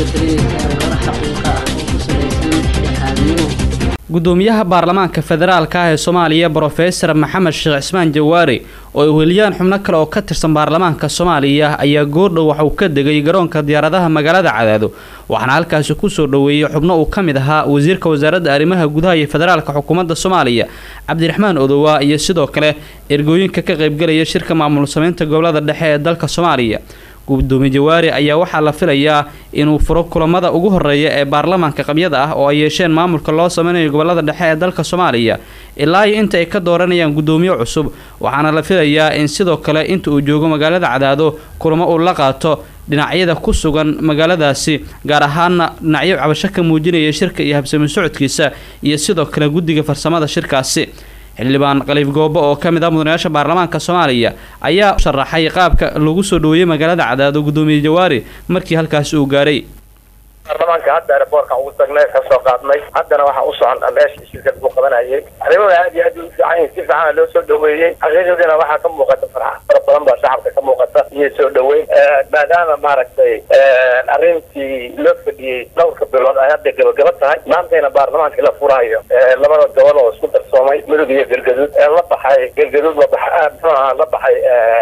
soo talinaysaa warar xaqiiqa ah oo ku salaysan dhexdhexaadnimo gudoomiyaha baarlamaanka federaalka ah ee soomaaliya brofesor maxamed sheekh cismaan jawaari oo ay weliyaan xubno kale oo ka tirsan baarlamaanka soomaaliya ayaa goordhow waxauu ka degay garoonka diyaaradaha magaalada cadaado waxaana halkaasi kusoo dhoweeyey xubno uu ka mid ahaa wasiirka wasaaradda arrimaha gudaha iyo federaalka xukuumadda soomaaliya cabdiraxmaan odowa iyo sidoo kale ergooyinka ka qaybgelaya shirka maamul sameynta gobolada dhexe ee dalka soomaaliya gudoomiye jawaari ayaa waxaa la filayaa inuu furo kulamada ugu horeeya ee baarlamaanka qabyada ah oo ay yeesheen maamulka loo sameynayo gobolada dhexe ee dalka soomaaliya ilaa iyo inta ay ka dooranayaan gudoomiye cusub waxaana la filayaa in sidoo kale inta uu joogo magaalada cadaado kulamo uu la qaato dhinacyada ku sugan magaaladaasi gaar ahaana dhinacyo cabasho ka muujinaya shirka iyo habsami socodkiisa iyo sidoo kale guddiga farsamada shirkaasi xildhibaan khaliif goobo oo ka mid ah mudanayaasha baarlamaanka soomaaliya ayaa sharaxay qaabka lagu soo dhoweeyey magaalada cadaado gudoomiye jawaari markii halkaasi uu gaaray baarlamaanka hadda airboortka ugu tagnay ka soo qaadnay haddana waxaa u socon meesha shirka lagu qabanayay arrimada aad iyo aad u fiican si fiican loo soo dhaweeyey xaqiiqadiina waxaa ka muuqata farxa fara badan baa shacabka ka muuqata iyo soo dhaweyn maadaama maaragtay arrintii loo fadhiyey dhowrka bilood ay hadda gabagaba tahay maantayna baarlamaanka la furayo labada gobol oo isku darsoomay mudug iyo galgaduud la baxay galgaduud la baxay muxuu ahaa la baxay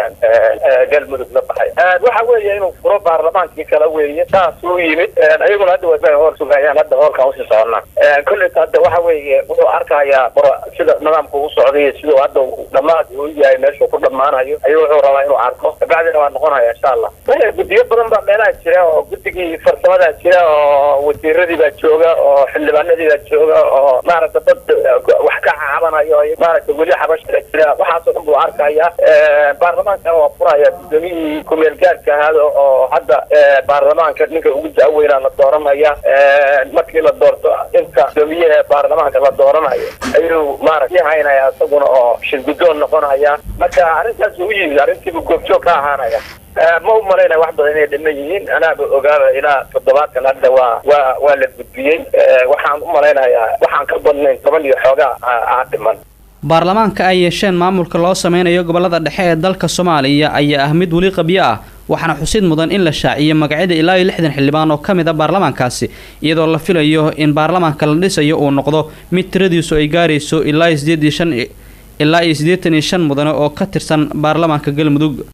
galmudug la baxay waxa weeye inuu furo baarlamaankii kala weeye saas u yimid ayaguna hadda waa hool sugayaan hadda hoolkan usii soconnaa kolleyta hadda waxa weeye wuxuu arkayaa sida nidaamka uu socday siduu hadda dhammaad uu yahay meeshuu ku dhammaanayo ayuu wuxuu rabaa inuu arko kabacdina waa noqonaya insha allah guddiyo badan baa meelaha jira oo guddigii farsamadaa jira oo wasiiradii baa jooga oo xildhibaanadii baa jooga oo maaragta dad wax ka caabanayo maaragta weli xabashada jira waxaasoo dhan buu arkaya baarlamaankana waa furaya gudoomiyihii kumeel gaarka ahaada oo hadda baarlamaanka ninka ugu daaweynaa la dooranaya markii la doorto inta gudoomiyaha baarlamaanka la dooranayo ayuu maaragta haynaya isaguna oo shirgudoon noqonaya marka arrintaas u yimid arrintiibu goobjoog ka ahaanaya ma u malaynaya wax badan inay dhiman yihiin anaaba ogaaba ilaa toddobaatan hadda waa waa waa la gudbiyey waxaan u malaynayaa waxaan ka badnayn toban iyo xoogaa aa dhiman baarlamaanka ay yeesheen maamulka loo sameynayo gobolada dhexe ee dalka soomaaliya ayaa ah mid weli qabyo ah waxaana xusid mudan in la shaaciyo magacyada ilaa iyo lixdan xildhibaan oo ka mid a baarlamaankaasi iyadoo la filayo in baarlamaanka la dhisayo uu noqdo mid tiradiisu ay gaarayso ilaa iyo sideed iyo shan ilaa iyo siddeetan iyo shan mudane oo ka tirsan baarlamaanka galmudug